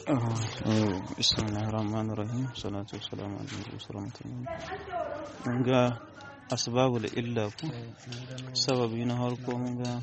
Bismillahirrahmanirrahim. Salatu wassalamu ala Rasulillah. Mun ga asbabul illa ku sababi na harko mun ga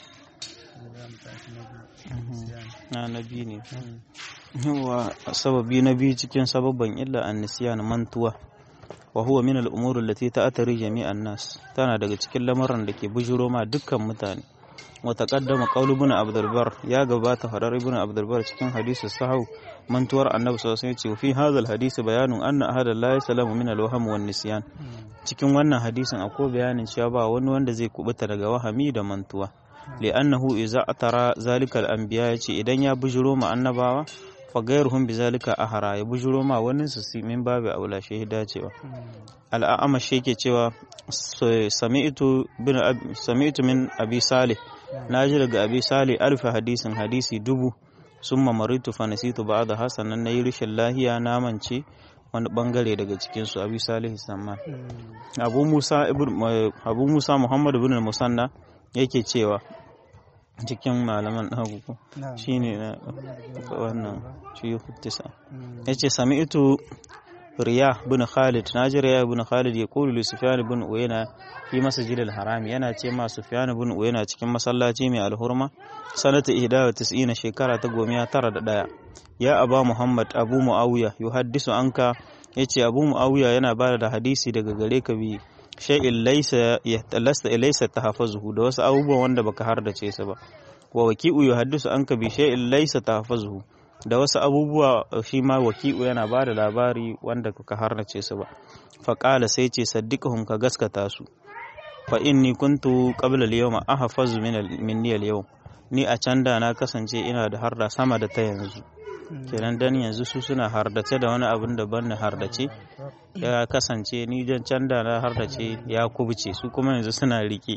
na nabi ne yawa sababi na biyu cikin sababban illa annisiyan mantuwa wa huwa min al-umur allati ta'tari jami'an nas tana daga cikin lamarin da ke bujuro ma dukkan mutane wa taqaddama qawlu ibn abdul bar ya gabata fadar ibn abdul bar cikin hadisi sahau mantuwar annabi sallallahu alaihi wasallam ce fi hadha hadisi bayanun anna ahada la yasalamu min al-wahm wan nisyan cikin wannan hadisin akwai bayanin cewa ba wani wanda zai kubuta daga wahami da mantuwa li'annahu idza atara zalika al-anbiya yace idan ya bujuro ma annabawa fa gairuhum bizalika ahara ya bujuro ma wani su min babu aula shi dacewa al'ama shi yake cewa sami'tu bin sami'tu min abi salih naji daga abi salih alfa hadisin hadisi dubu summa maritu fa nasitu ba'da hasanan nayi rishin lahiya na mance wani bangare daga cikin su abi salih samman abu musa ibn abu musa muhammad ibn musanna yake cewa cikin malaman hagu shine na wannan shiyuhu tisa yace sami'tu riya bin khalid naji riya bin khalid ya kulu li sufyan bin uyayna fi masjid al-haram yana ce ma sufyan bin uyayna cikin masallaci mai alhurma sanata 91 shekara ta gomiya tara da daya ya aba muhammad abu muawiya yuhaddisu anka yace abu muawiya yana bada da hadisi daga gare ka bi shay'in laysa yahtallasta ilaysa tahaffuzuhu da wasu abubuwan wanda baka hardace su ba wa waki'u yuhaddisu anka bi shay'in laysa tahaffuzuhu da wasu abubuwa shi ma waki'u yana ba da labari wanda ka harnace su ba faƙala sai ce saddiqahum ka gaskata su fa inni kuntu qabla al-yawma ahfazu min minni al-yawm ni a can da na kasance ina da harda sama da ta yanzu kenan dan yanzu su suna hardace da wani abin da ban hardace ya kasance ni jan can da na hardace ya kubuce su kuma yanzu suna rike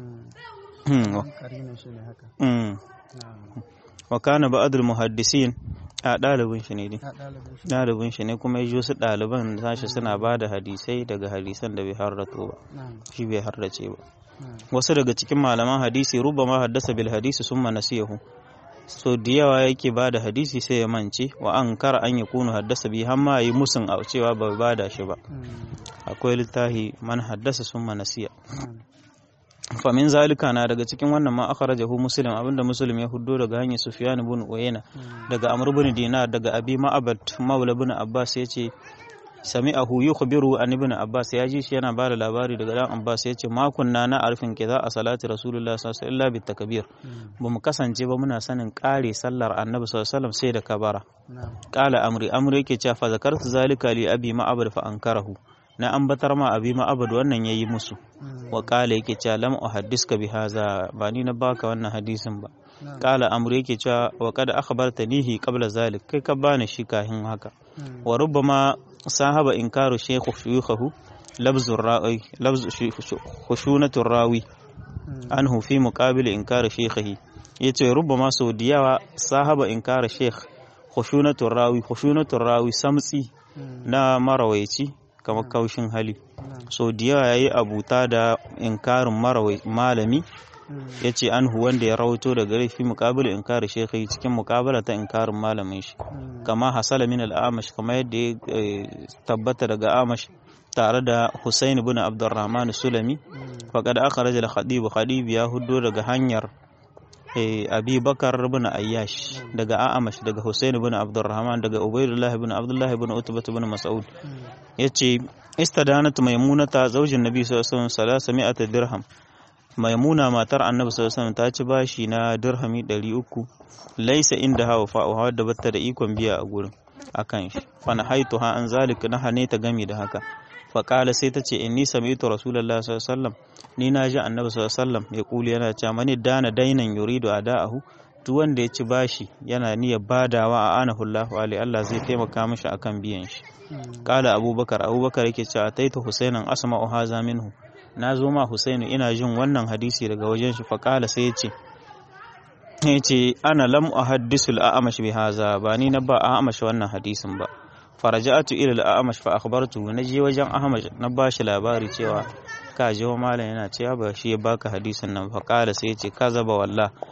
wa kana ba'dul muhaddisin a ɗalibin shi ne dai ɗalibin shi ne kuma ya su ɗaliban sashi suna ba da hadisai daga hadisan da bai harrato ba shi bai harrace ba wasu daga cikin malaman hadisi rubama haddasa bil hadisi summa nasiyahu so da yawa yake ba da hadisi sai ya mance wa an kara an ya kunu haddasa bi har ma yi musun a cewa ba ba da shi ba akwai littafi man haddasa summa nasiya famin zalika na daga cikin wannan ma akhrajahu muslim abinda muslim ya huddo daga hanyar sufyan ibn uyayna daga amr ibn dinar daga abi ma'abad maula ibn abbas yace sami'ahu yukhbiru an ibn abbas ya ji shi yana bada labari daga dan abbas yace ma kunna na arfin kiza a salati rasulullah sallallahu alaihi wasallam illa takbir ba mu kasance ba muna sanin kare sallar annabi sallallahu alaihi wasallam sai da kabara qala amri amri yake cewa fa zakartu zalika li abi ma'abad fa ankarahu na ambatar ma abi ma'abad wannan yayi musu wa kala yake cewa lam uhaddiska bi haza ba ni na baka wannan hadisin ba kala amru yake cewa wa qad akhbartanihi qabla zalik kai ka bani shi kahin haka wa rubbama sahaba inkaru shaykhu shuyukhahu labzu ra'i labzu khushunatu rawi anhu fi muqabil inkar shaykhihi yace rubbama sau da yawa sahaba inkar shaykh khushunatu rawi khushunatu rawi samtsi na marawaici kamar kaushin hali so da yawa ya yi abuta da inkarin malami ya ce an wanda ya rawato da gare fi mukabala inkarin shekai cikin mukabala ta inkarin malamin shi kama hasala min al'amash kama yadda ya tabbata daga amash tare da Husaini bin Abdurrahman Sulami faqad akhraja al-Khadib Khadib ya huddo daga hanyar abi bakar bin ayyash daga a'amash daga husain bin abdurrahman daga ubaidullah bin abdullah bin utbah bin mas'ud yace istadanat maimunata zaujin nabi sallallahu alaihi wasallam dirham maimuna matar annabi sallallahu alaihi wasallam ta ci bashi na dirhami 300 laisa inda hawa fa'uha da batta da ikon biya a gurin akan shi fa na haitu ha an zalik na hane ta gami da haka fa qala sai ta ce inni sami'tu rasulullahi sallallahu alaihi wasallam ni na ji annabi sallallahu alaihi wasallam ya kuli yana cewa mani dana dainan yuridu ada'ahu duk wanda ya ci bashi yana niyyar badawa a anahu Allahu alaihi Allah zai taimaka mishi akan biyan shi qala abubakar abubakar yake cewa taita husainan asma'u haza minhu na zo ma husainu ina jin wannan hadisi daga wajen shi fa qala sai ya ce ya ce ana lam uhaddisu al-a'mash bi haza ba ni na ba a'mash wannan hadisin ba faraja'atu ila al-a'mash fa akhbartu na je wajen ahmad na ba shi labari cewa ka je malam yana cewa ba shi ya baka hadisin nan fa qala sai ya ce kaza ba wallah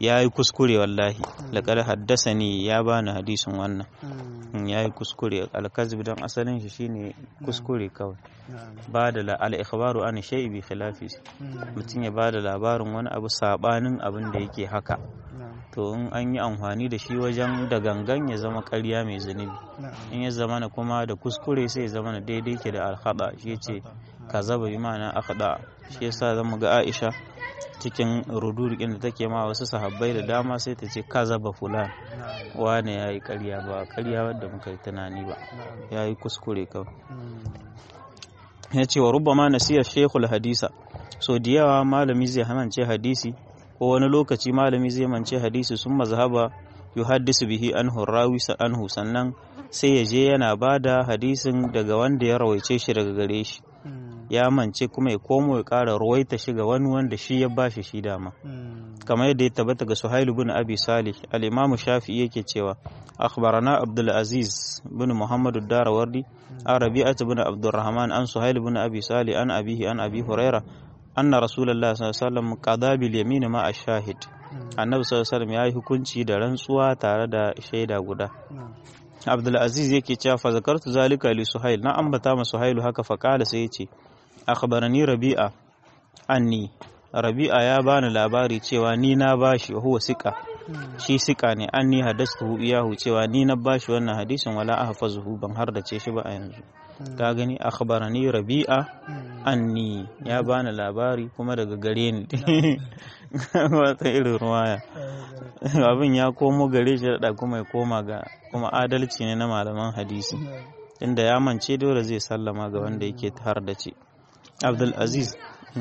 ya yi kuskure wallahi laƙar haddasa ni ya bani hadisin wannan ya yi kuskure alkazib don asalin shi shine kuskure kawai ba da al'ikhbaru an shai bi khilafi mutum ya ba da labarin wani abu sabanin abin da yake haka to in an yi amfani da shi wajen da gangan ya zama ƙarya mai zunubi in ya zama na kuma da kuskure sai ya zama na daidai ke da alhada shi ce ka zaba bi ma'ana akhda shi yasa zamu ga Aisha cikin rudurikin da take ma wasu sahabbai da dama sai ta ce kaza ba fulan wane ya yi karya ba karya wadda muka yi tunani ba ya yi kuskure kawai ya ce wa rubba ma nasiyar shekul hadisa so da yawa malami zai hamance hadisi ko wani lokaci malami zai mance hadisi sun mazhaba yu haddisu bihi anhu rawi anhu sannan sai ya je yana ba da hadisin daga wanda ya rawaice shi daga gare shi ya mance kuma ya komo ya ƙara ruwaita shi ga wani wanda shi ya bashi shi dama kamar yadda ya tabbata ga Suhailu bin Abi Salih al-Imam Shafi'i yake cewa akhbarana Abdul Aziz bin Muhammad ad-Darawardi an Rabi'at bin Abdurrahman an Suhail bin Abi Salih an abihi an Abi Huraira anna Rasulullah sallallahu alaihi wasallam qada bil yamin ma ash-shahid Annabi sallallahu alaihi wasallam yayi hukunci da rantsuwa tare da shaida guda Abdulaziz yake cewa fa zakartu zalika li Suhail na ambata ma Suhailu haka fa kala sai yace akhbarani Rabi'a anni Rabi'a ya bani labari cewa ni na bashi huwa sika shi sika ne anni hadastuhu iyahu cewa ni na bashi wannan hadisin wala ahfazuhu ban har da ce shi ba a yanzu ka gani akhbarani Rabi'a anni ya bani labari kuma daga gare ni wata irin ruwaya abin ya komo gare shi da kuma ya koma ga kuma adalci ne na malaman hadisi inda ya mance dole zai sallama ga wanda yake har da ce abdul aziz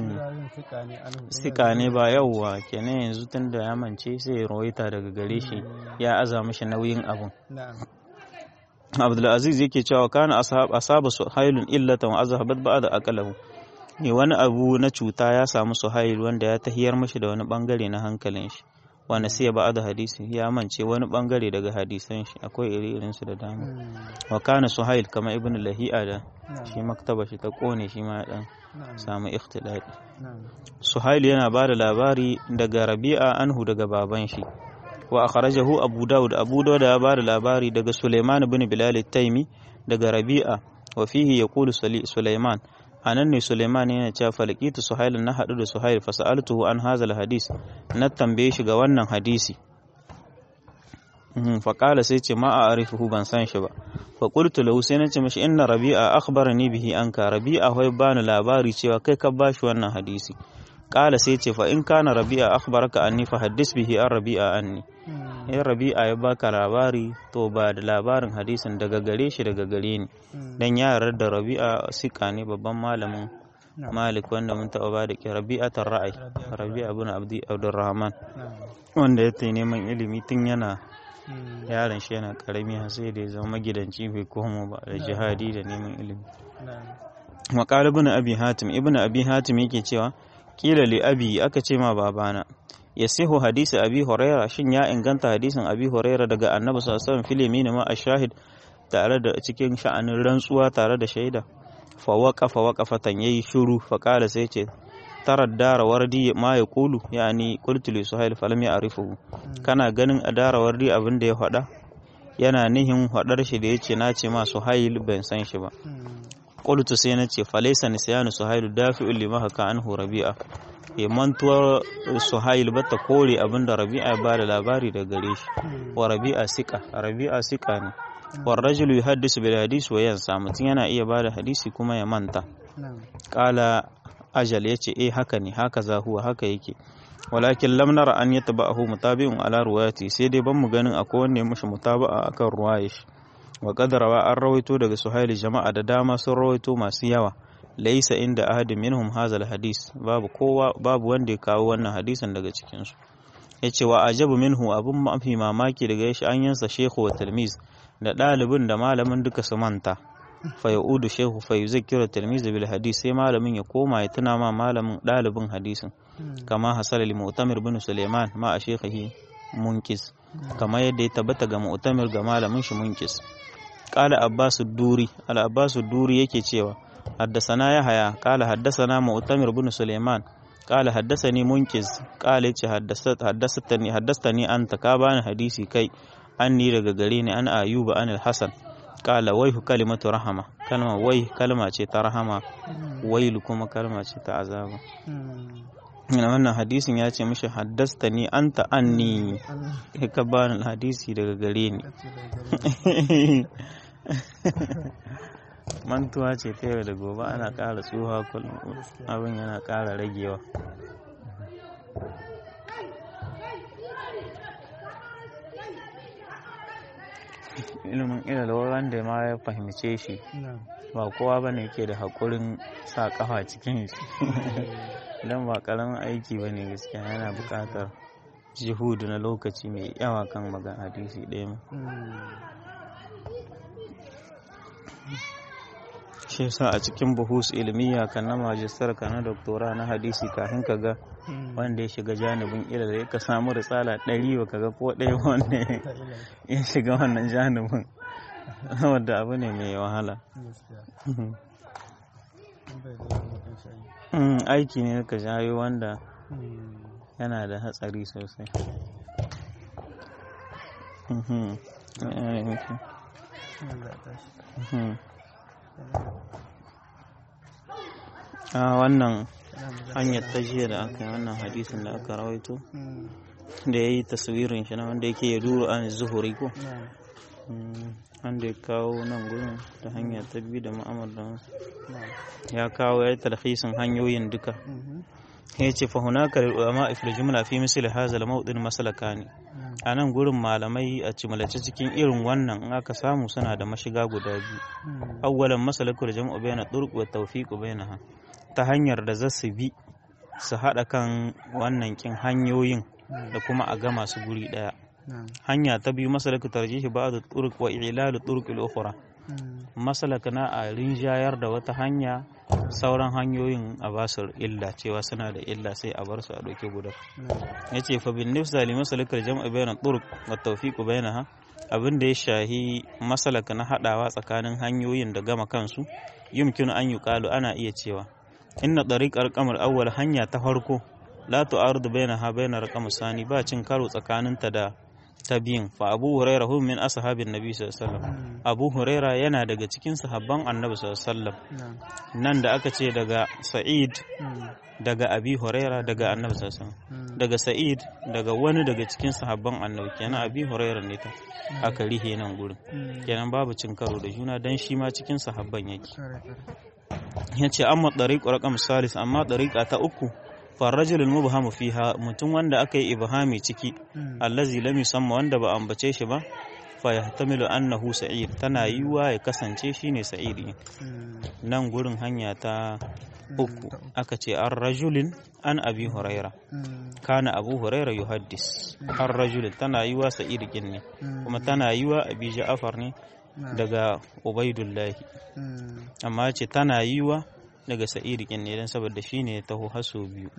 sika ne ba yauwa kenan yanzu tun da ya mance sai ya rawaita daga gare shi ya aza mashi nauyin abun abdul aziz yake cewa kana asaba suhailun illatan wa azhabat ba'da aqalahu ne wani abu na cuta ya samu suhail wanda ya tahiyar mashi da wani bangare na hankalin shi wanda sai ya ba'ada hadisi ya mance wani bangare daga hadisan shi akwai iri su da dama wa kana suhail kama ibn lahi'a da shi maktaba shi ta kone shi ma dan samu ikhtilali suhail yana ba da labari daga rabi'a anhu daga baban shi wa akhrajahu abu daud abu daud ya ba da labari daga sulaiman ibn bilal at-taimi daga rabi'a wa fihi yaqulu sulaiman anan ne Suleiman yana cewa falqitu Suhail na hadu da Suhail fa sa'altuhu an hazal hadis na tambaye shi ga wannan hadisi fa qala sai ce ma a'rifuhu ban san shi ba fa qultu lahu sai nace mishi inna Rabi'a akhbarani bihi anka Rabi'a wai bani labari cewa kai ka bashi wannan hadisi qala sai ce fa in kana Rabi'a akhbaraka anni fa haddis bihi an Rabi'a anni in Rabi'a ya baka labari to ba da labarin hadisin daga gare shi daga gare ni dan ya yarda da Rabi'a sika ne babban malamin Malik wanda mun taɓa ba da ke Rabi'atar ra'ayi Rabi'a ibn Abdi Abdurrahman wanda ya tayi neman ilimi tun yana yaron shi yana karami har sai da ya zama magidanci bai komo ba da jihadi da neman ilimi Maqal ibn Abi Hatim ibn Abi Hatim yake cewa kila li abi aka ce ma babana yasihu hadisi abi huraira shin ya inganta hadisin abi huraira daga annabi sallallahu alaihi wasallam fil ma ashahid tare da cikin sha'anin rantsuwa tare da shaida fa waqafa waqafatan yayi shiru fa qala sai ce tarar dara wardi ma ya kulu yani qultu li suhail falam ya'rifuhu kana ganin a dara wardi abin da ya faɗa yana nihin faɗar shi da yace na ce ma suhail ban san shi ba qultu sai na ce falaysa nisyanu suhail dafi'un lima haka anhu rabi'a ya mantuwar suhail bata kore abin da rabi'a ba da labari da gare shi wa rabi'a sika rabi'a sika ne wa rajulu yuhaddisu bil hadis wa yansa mutum yana iya ba da hadisi kuma ya manta qala ajal yace eh haka ne haka za huwa haka yake walakin lam nara an yataba'ahu mutabi'un ala ruwayati sai dai ban mu ganin akwai wanda ya mishi mutaba'a akan ruwayar shi wa qadarawa an rawaito daga suhail jama'a da dama sun rawaito masu yawa laisa inda ahadin minhum hazal hadis babu kowa babu wanda ya kawo wannan hadisin daga cikin su yace wa ajabu minhu abun mafi mamaki daga yashi an yansa shehu wa talmiz da ɗalibin da malamin duka su manta fa yaudu shehu fa yuzakkiru talmiz bil hadis sai malamin ya koma ya tuna ma malamin ɗalibin hadisin kama hasala li mu'tamir bin suleiman ma a shekhihi munkis kama yadda ya tabbata ga mu'tamir ga malamin shi munkis qala abbas duri al abbas duri yake cewa حدثنا يحيى قال حدثنا مؤتمر بن سليمان qala haddathani munkiz qala yace haddathani haddathani anta ka bani hadisi kai anni daga gare ni an ayuba an al-hasan qala waihu kalimatu rahama kalma wai kalma ce ta rahama wailu kuma kalma ce ta azaba ina wannan hadisin ya ce mishi haddasta ni anta anni ka bani hadisi daga gare ni mantuwa ce ta yau da gobe ana ƙara tsoha kullum abin yana ƙara ragewa ilimin ilalwa wanda ma ya fahimce shi ba kowa ba ne ke da haƙurin sa ƙafa cikin shi don ba ƙaramin aiki ba ne gaskiya yana buƙatar jihudu na lokaci mai yawa kan magan hadisi ɗaya shi yasa a cikin buhus ilmiya kan na majistar ka na doktora na hadisi kafin ka ga wanda ya shiga janibin ilal ka samu risala ɗari ba ka ga ko ɗaya wanda ya shiga wannan janibin wadda abu ne mai wahala aiki ne ka jayo wanda yana da hatsari sosai a wannan hanyar ta jiya da aka yi wannan hadisin da aka rawaito da ya yi taswirin shi na wanda yake ya duro an zuhuri ko wanda ya kawo nan gudun ta hanya ta biyu da ma'amar da ya kawo ya yi talhisin hanyoyin duka ya ce fahunaka ulama ifil jumla fi misali hazal mawdin masalaka ne a nan gurin malamai a cimalace cikin irin wannan in aka samu suna da mashiga guda biyu awwalan masalakul jam'u bayna turq wa tawfiq bainaha ta hanyar da za su bi su haɗa kan wannan kin hanyoyin da kuma a gama su guri ɗaya hanya ta biyu masalaka tarjihi ba'd turq wa ilal turq al-ukhra masalaka na a rinjayar da wata hanya sauran hanyoyin a ba su illa cewa suna da illa sai a bar su a ɗauke guda ya ce fa bin nifsa li masalikar jam'a bayan turk wa tawfiqu bainaha abin da ya shahi masalaka na haɗawa tsakanin hanyoyin da gama kansu yumkinu an yuqalu ana iya cewa inna tariqar qamar awwal hanya ta farko la tu'aridu bainaha bainar qamar sani ba cin karo tsakaninta da ta biyun fa abu huraira hu min ashabin nabi sallallahu alaihi wasallam abu huraira yana daga cikin sahabban annabi sallallahu alaihi wasallam nan da aka ce daga sa'id daga abi huraira daga annabi sallallahu alaihi wasallam daga sa'id daga wani daga cikin sahabban annabi kenan abi huraira ne ta aka rihe nan gurin kenan babu cin karo da juna dan shi ma cikin sahabban yake yace amma dariq raqam salis amma dariqa ta uku farrajul mubhamu fiha mutum wanda aka yi ibhami ciki allazi lam yusamma wanda ba ambace shi ba fa yahtamilu annahu sa'id tana yiwa ya kasance shine sa'id nan gurin hanya ta uku aka ce an rajulin an abi huraira kana abu huraira yuhaddis an rajulin tana yiwa sa'id ne kuma tana yiwa abi ja'far ne daga ubaidullahi amma ce tana yiwa daga sa'iri kin ne don saboda shi ne taho haso biyu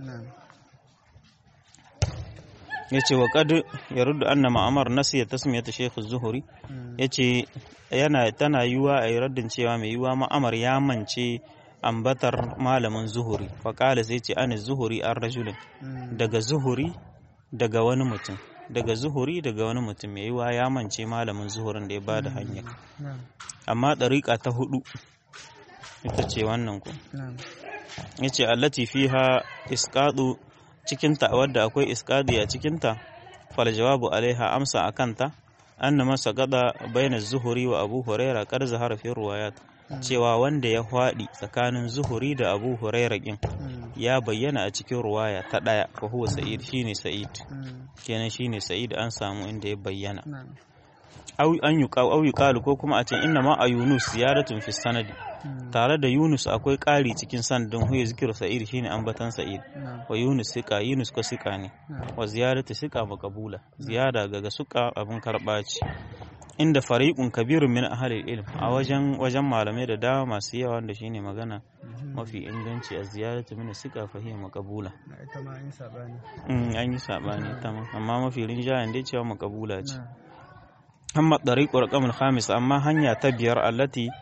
ya ce wa ƙadu ya rudu anna ma'amar nasu ya tasmiya ta shekhu zuhuri ya ce yana tana yiwa a yi raddin cewa mai yiwa ma'amar ya mance ambatar malamin zuhuri faƙala sai ce ana zuhuri an rajulin daga zuhuri daga wani mutum daga zuhuri daga wani mutum mai yiwa ya mance malamin zuhurin da ya ba da hanya amma ɗariƙa ta hudu ita ce wannan ku ya ce allati fiha iskadu cikinta wadda akwai iskadi a cikinta fal jawabu alaiha amsa a kanta anna masa gada baina zuhuri wa abu huraira kar zahara fi ruwayat cewa wanda ya hwaɗi tsakanin zuhuri da abu huraira kin ya bayyana a cikin ruwaya ta ɗaya fa huwa sa'id shine sa'id kenan shine sa'id an samu inda ya bayyana au an yuqaw yuqalu ko kuma a ce inna ma a yunus ziyaratun fi sanadi tare da yunus akwai ƙari cikin sanadin huya zikiru sa'id shine ambatan sa'id wa yunus sika yunus ko sika ne wa ziyaratu sika makabula ziyada ga suka abin karɓa ce inda fariqun kabirun min ahli ilm a wajen wajen malamai da dama masu yawa wanda shine magana mafi inganci a ziyaratu min sika fahiya makabula an yi sabani ta amma mafi rinjayen dai cewa makabula ce amma ɗariƙo raƙamul khamis amma hanya ta biyar allati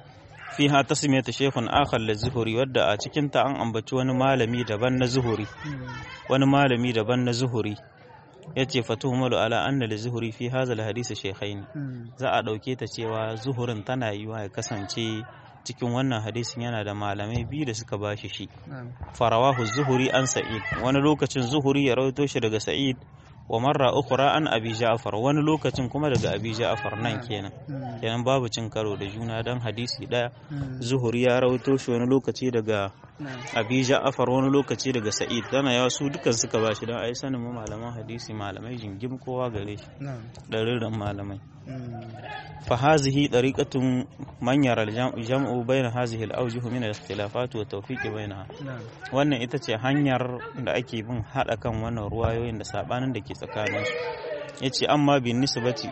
fiha tasmiyatu shaykhun akhar li zuhuri wadda a cikin ta an ambaci wani malami daban na zuhuri wani malami daban na zuhuri yace fatuhumalu ala anna li zuhuri fi hadha al hadith shaykhain za a dauke ta cewa zuhurin tana yiwa ya kasance cikin wannan hadisin yana da malamai biyu da suka bashi shi farawahu zuhuri an sa'id wani lokacin zuhuri ya rawaito shi daga sa'id wa marra ukhra an abi ja'far wani lokacin kuma daga abi ja'far nan kenan kenan babu cin karo da juna dan hadisi daya zuhuri ya rawaito shi wani lokaci daga abi ja'far wani lokaci daga sa'id dana yawa su dukan suka bashi dan ai sanin mu malaman hadisi malamai jingim kowa gare shi ɗarirran malamai fa hazihi dariqatun man yara jam'u bayna hazihi al-awjuh min al-ikhtilafat wa tawfiq bainaha wannan ita ce hanyar da ake bin hada kan wannan ruwayoyin da sabanin da ke tsakanin su yace amma bin nisbati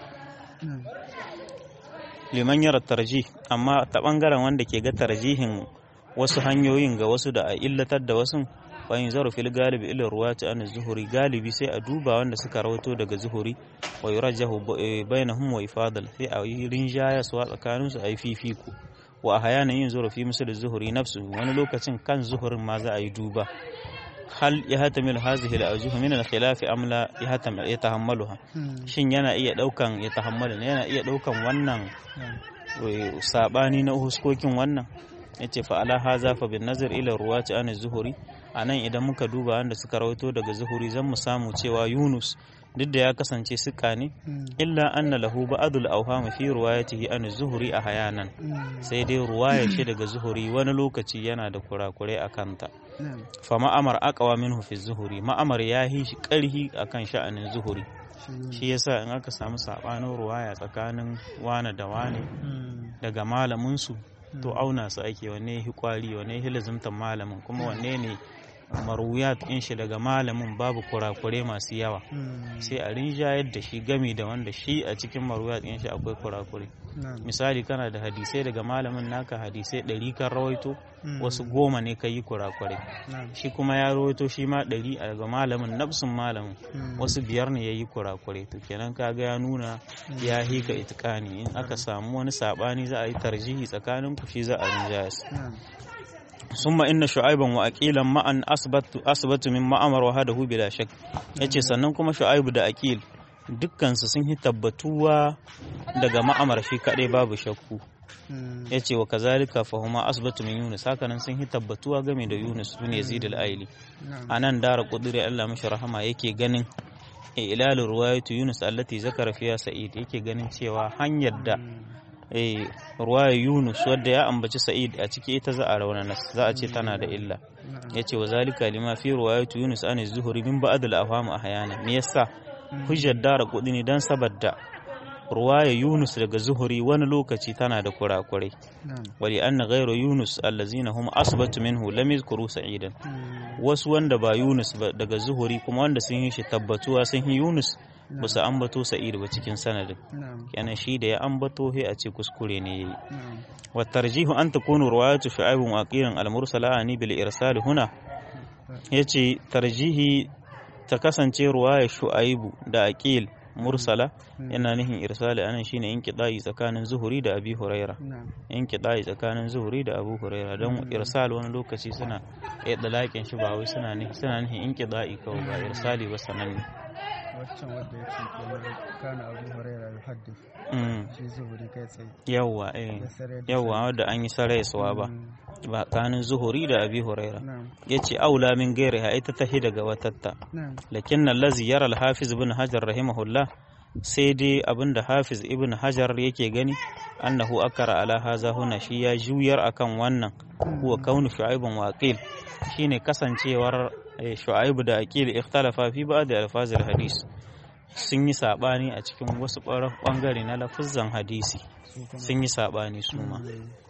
liman yara tarjih amma ta bangaren wanda ke ga tarjihin wasu hanyoyin ga wasu da a illatar da wasu bayan zaro fil galibi ila ruwati an zuhuri galibi sai a duba wanda suka rawato daga zuhuri wa yurajjahu bainahum wa ifadal sai a yi rinjaya su tsakanin su ayi fifiko wa ahyana yin zaro fi misal zuhuri nafsu wani lokacin kan zuhurin ma za a yi duba hal ya hatamil hazihi al-awjuh min al-khilaf am la ya tahammaluha shin yana iya daukan ya tahammala yana iya daukan wannan sabani na huskokin wannan yace fa ala haza fa bin nazar ila ruwati an zuhuri anan idan muka duba wanda suka rawaito daga zuhuri zan mu samu cewa Yunus duk da ya kasance suka ne illa anna lahu ba'dul awham fi riwayatihi an zuhuri a hayanan sai dai ruwaya ce daga zuhuri wani lokaci yana da kurakurai a kanta fa ma'amar aqwa minhu fi zuhuri ma'amar ya yi shi karhi akan sha'anin zuhuri shi yasa in aka samu sabanin ruwaya tsakanin wane da wane daga malamin su to auna su ake wanne ya kwari wanne ya lazimtar malamin kuma wanne ne marwiyat in shi daga malamin babu kurakure masu yawa sai a rinjayar da shi gami da wanda shi a cikin marwiyat in shi akwai kurakure misali kana da hadisai daga malamin naka hadisai ɗari kan rawaito wasu goma ne ka yi kurakure shi kuma ya rawaito shi ma ɗari a daga malamin nafsun malamin wasu biyar ne ya yi kurakure to kenan kaga ya nuna ya hika itikani in aka samu wani sabani za a yi tarjihi tsakanin ku shi za a rinjaya ثم إن شعيبا وأكيلا معا أثبت أثبت من مأمر وهذا بلا شك yace sannan kuma Shu'aibu da Akil dukkan su sun yi tabbatuwa daga ma'amar shi kadai babu shakku yace wa kazalika fa huma asbatu min Yunus hakanan sun yi tabbatuwa game da Yunus bin Yazid al-Aili anan dara kudure Allah mashi rahama yake ganin ilal ruwayatu Yunus allati zakara fiya Sa'id yake ganin cewa hanyar da ruwaya Yunus wadda ya ambaci Sa'id a ciki ita za a raunana za a ce tana da illa yace wa zalika lima fi ruwayatu Yunus an zuhuri min ba'd al-afham ahyana me yasa hujjar dara kudi ne dan saboda ruwaya Yunus daga zuhuri wani lokaci tana da kurakurai wali anna ghayru Yunus allazina hum asbatu minhu lam yadhkuru Sa'idan wasu wanda ba Yunus ba daga zuhuri kuma wanda sun yi shi tabbatuwa sun yi Yunus ba su ambato sa'id ba cikin sanadin kenan shi da ya ambato he a ce kuskure ne yayi wa tarjihu an takunu riwayatu shu'aib wa aqilan al-mursala ani bil irsal huna yace tarjihi ta kasance ruwaya shu'aibu da aqil mursala yana nihin irsali anan shine inqida'i tsakanin zuhuri da abi huraira inqida'i tsakanin zuhuri da abu huraira don irsal wani lokaci suna ya dalakin shi ba wai suna nihin suna nihin inqida'i kawai ba irsali ba sananne waccan wadda ya ce kenan kana abu huraira ya haddif shi zuhuri kai tsaye yawwa eh yawwa wadda an yi saraisuwa ba ba kanin zuhuri da abi huraira yace aula min gairiha ita tahi daga watatta lakin allazi yara al-hafiz ibn hajar rahimahullah sai dai abinda hafiz ibn hajar yake gani annahu akara ala haza huna shi ya juyar akan wannan huwa kaunu shu'aibun wa aqil shine kasancewar shu'aibu da aqil ikhtalafa fi ba'd alfazil hadis sun yi sabani a cikin wasu bangare na lafuzan hadisi sun yi sabani su ma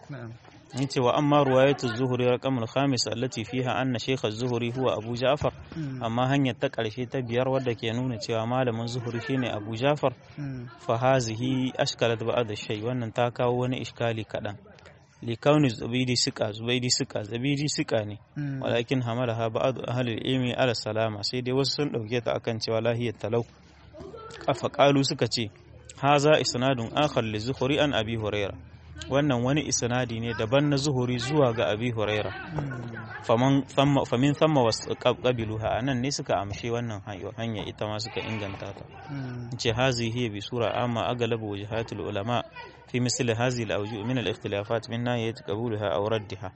yace wa amma ruwayatu zuhuri raqamul khamis allati fiha anna shaykh az-zuhri huwa abu ja'far amma hanyar ta karshe ta biyar wadda ke nuna cewa malamin zuhuri shine abu ja'far fa hazihi ashkalat ba'd shay wannan ta kawo wani iskali kadan li kauni zubidi suka zubaidi suka zabidi suka ne walakin hamalaha ba'd ahli ilmi ala salama sai dai wasu sun dauke ta akan cewa lahiyat talau kafa qalu suka ce haza isnadun akhar li zuhri an abi huraira wannan wani isnadi ne daban na zuhuri zuwa ga abi huraira famin thamma wasu ƙabiluha a nan ne suka amshe wannan hanya ita ma suka inganta ta ce hazi hiya bi sura amma agalabu wajahatul ulama fi misli hazi al-awju min al-ikhtilafat min nahiyat qabulha aw raddiha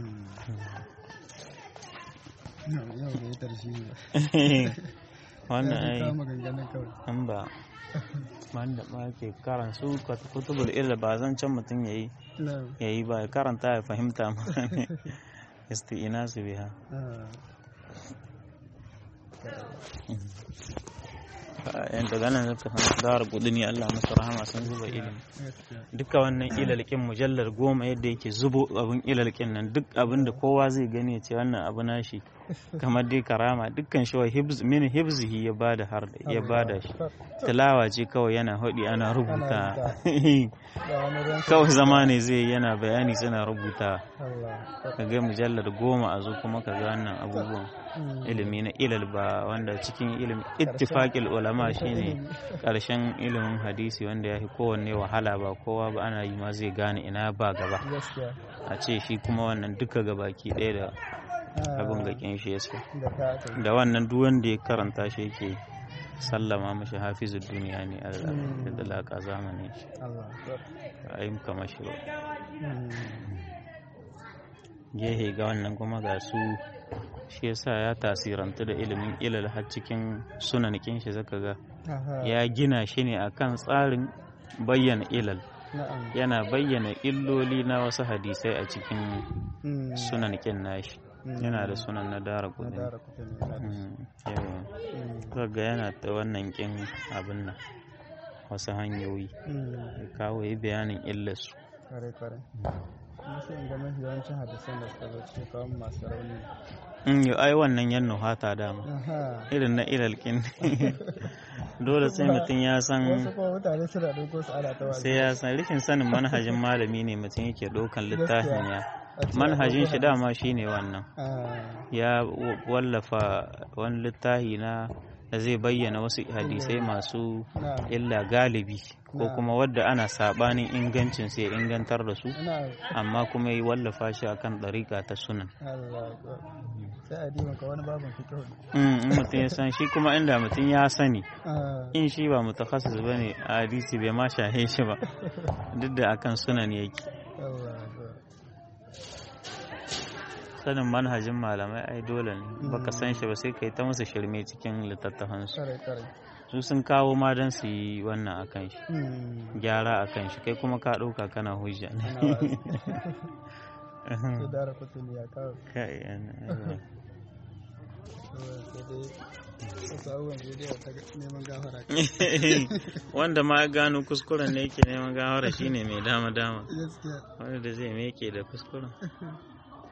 wannan ai an ba wanda ba ke karan su kutubul ilmi ba zan can mutum yayi yayi ba karanta ya fahimta ma ne isti'inasu biha yan daga nan zaka san dara kudini Allah masa rahama sun zuba ilimi duka wannan ilalkin mujallar goma yadda yake zubo abin ilalkin nan duk abin da kowa zai gani ya ce wannan abu nashi kamar dai karama dukkan shi wa min hibzihi ya bada har ya bada shi tilawa ce kawai yana hodi ana rubuta kawai zama ne zai yana bayani suna rubuta kaga mujallar goma a zo kuma kaga wannan abubuwan ilimi na ilal ba wanda cikin ilimin ittifaqil ulama shine karshen ilimin hadisi wanda ya fi kowanne wahala ba kowa ba ana yi ma zai gane ina ba gaba a ce shi kuma wannan duka gabaki ɗaya da abin gakin shi yasa da wannan duk wanda ya karanta shi yake sallama mashi hafizu duniya ne a da laka zamanin shi a yi kama shi ba gehe ga wannan kuma ga su shi yasa ya tasirantu da ilimin ilal har cikin sunanikin shi zaka ga ya gina shi ne akan tsarin bayyana ilal yana bayyana illoli na wasu hadisai a cikin sunanikin nashi yana da sunan na dara kudi ga yana ta wannan kin abin nan wasu hanyoyi kawo yi bayanin illarsu sai in ga mafi yawancin hadisan da suka zo cikin kawo masu rauni in yi ai wannan yan nuhata dama irin na ilalkin dole sai mutum ya san wasu kuma mutane suna ɗauko su ana ta sai ya san rikin sanin manhajin malami ne mutum yake ɗaukan littafin ya manhajin shi dama shine wannan ya wallafa wani littafi na da zai bayyana wasu hadisai masu illa galibi ko kuma wadda ana sabanin ingancin sai ingantar da su amma kuma yi wallafa shi akan ɗariƙa ta sunan in mutum ya san shi kuma inda mutum ya sani in shi ba mutakhasis ba ne a hadisi bai ma shahe shi ba duk da akan sunan yake sanin manhajin malamai ai dole ne baka san shi ba sai kai ta musu shirme cikin littattafansu su sun kawo ma don su yi wannan akan shi gyara akan shi kai kuma ka ɗauka kana hujja ne wanda ma gano kuskuren ne yake neman gawara shine mai dama dama wanda da zai meke da kuskuren